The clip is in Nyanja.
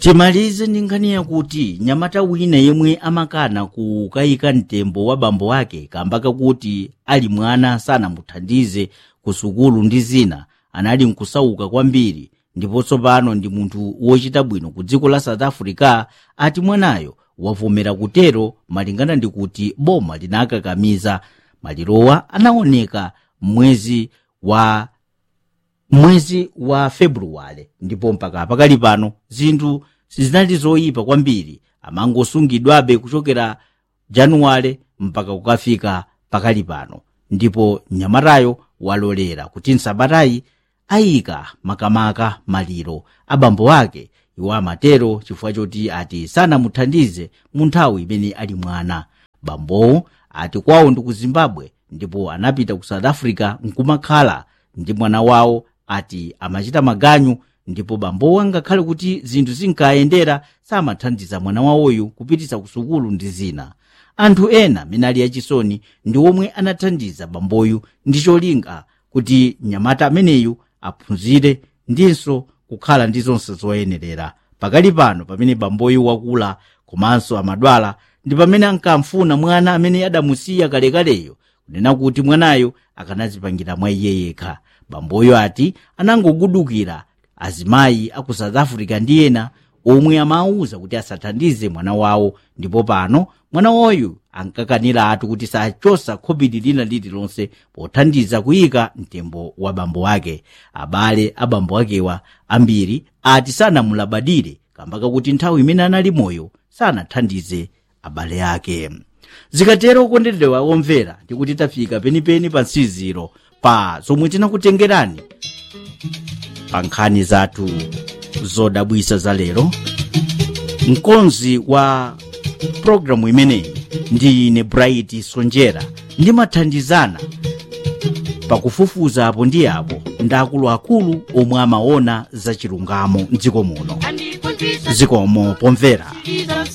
timalize ndi nkhani yakuti nyamata wina yemwe amakana kukayika mtembo wa bambo ake kamba kakuti ali mwana sanamuthandize ku sukulu ndi zina anali nkusauka kwambiri ndipo tsopano ndi munthu wochita bwino ku dziko la south africa ati mwanayo wavomera kutero malingana ndi kuti boma linakakamiza malirowa anaoneka mwezi wa mwezi wa februwale ndipo mpaka pakali pano zinthu sizinali zoyipa kwambiri amangosungidwabe kuchokera januwale mpaka kukafika pakali pano ndipo mnyamatayo walolera kuti msabatayi ayika makamaka maliro abambo ake iwo amatero chifukwa choti ati sanamuthandize mu nthawi imene ali mwana bambowo ati kwawo ndi ku zimbabwe ndipo anapita ku south africa nkumakhala ndi mwana wawo ati amachita maganyu ndipo bambowo angakhale kuti zinthu zinkayendera samathandiza mwana wawoyu kupititsa ku sukulu ndi zina anthu ena amene ali achisoni ndi omwe anathandiza bamboyu ndi cholinga kuti mnyamata ameneyu aphunzire ndinso kukhala ndi zonse zoyenerera pakali pano pamene bamboyu wakula komanso amadwala ndi pamene ankamfuna mwana amene adamusiya kalekaleyo kunena kuti mwanayo akanadzipangira mwa iye yekha bamboyo ati anangogudukira azimayi aku south africa ndi ena omwe amawuza kuti asathandize mwana wawo ndipo pano mwana wawoyu ankakanira atu kuti sachosa khobiri lina lililonse pothandiza kuyika mtembo wa bambo ake abale a bambo akewa ambiri ati sanamulabadire kamba kakuti nthawi imene anali moyo sanathandize abale ake zikatero okondedwa omvera ndikuti tafika penipeni pa nsiziro pa zomwe tinakutengerani pa nkhani zathu zodabwisa za lero mkonzi wa programu imeneyi ndi ine bright sonjera ndimathandizana pakufufuza apo ndi apo ndi akuluakulu omwe amaona za chilungamo mdziko muno zikomo pomvera